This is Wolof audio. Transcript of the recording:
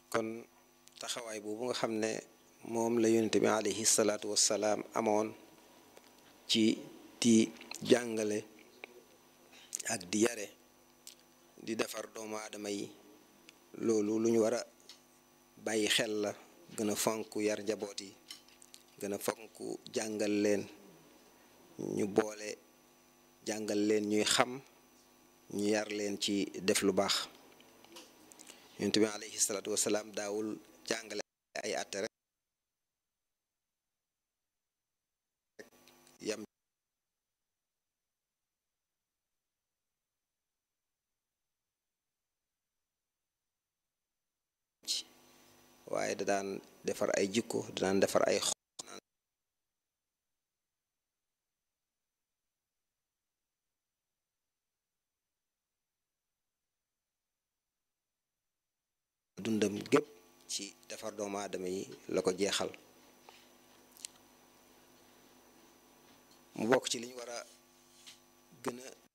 kon taxawaay boobu nga xam ne moom la yonent bi alayhi salaatu wassalaam amoon ci di jàngale ak di yare di defar doomu aadama yi loolu lu ñu war a bàyyi xel la gën a fonk yar njaboot yi gën a fonk jàngal leen ñu boole jàngal leen ñuy xam ñu yar leen ci def lu baax yonent bi alayhi salaatu wasalaam daawul jàngale ay àtte rek yam waaye da daan defar ay jikko da daan defar ay dundam gépp ci defar doomu aadama yi la ko jeexal mu bokk ci li ñu war a gën a